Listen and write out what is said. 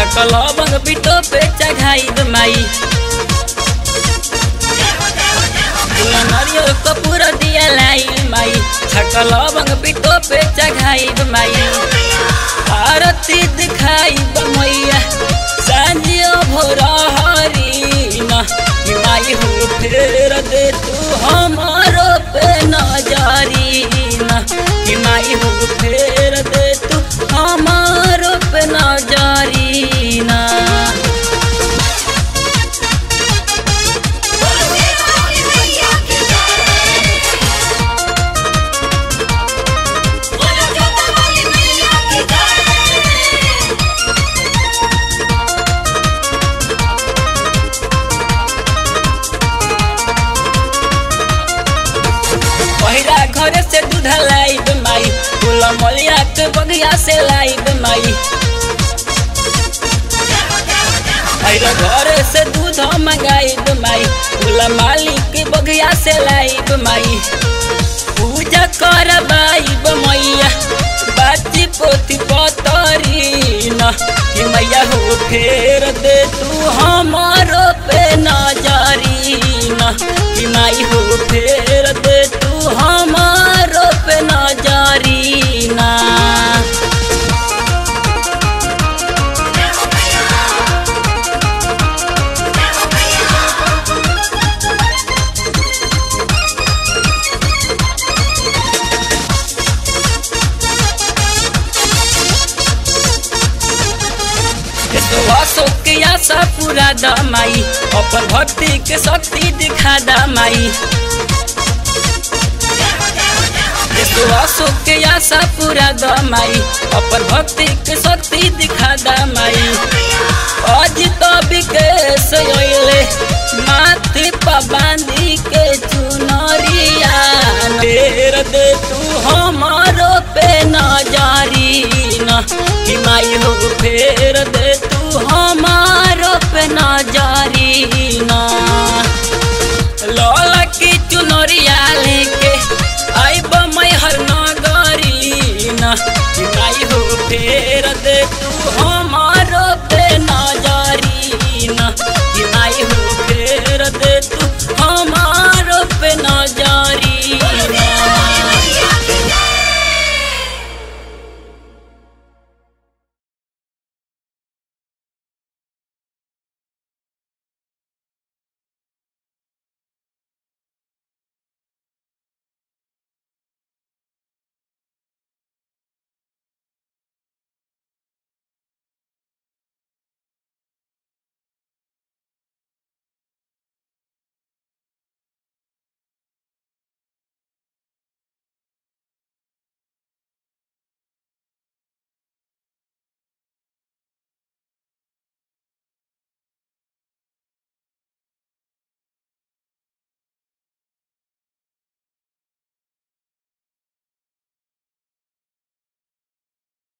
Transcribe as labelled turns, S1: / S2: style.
S1: छकल बंग बिटो पे चढ़ाई माई फूला नारियल कपूर दिया लाई माई छकल बंग बिटो पे चढ़ाई माई आरती दिखाई मैया सांझियो भोर हरी न कि माई हो फेर दे तू हमारो पे नजरी न कि माई हो फेर दे तू हमारो पे नजरी ना पहिरा घर से दूध लाइब माई फूल मलिया के बगिया से लाइब माई पहिरा घर से दूध मंगाइब माई फूल मालिक के बगिया से लाइब माई पूजा करबाइब मैया बाची पोती पतरी न कि मैया हो फेर दे तू हमारो पे नजरी न कि माई हो फेर दे तू हमारो पे नजरी ना अशोक के आशा पूरा दमाई अपन भक्ति के शक्ति दिखा दमाई अशोक के आशा पूरा दमाई अपन भक्ति के शक्ति दिखा दमाई आज तो विकेश अइले माथे पर बांधी के चुनरिया देर दे तू हमारो पे नजरी न कि माई हो फेर दे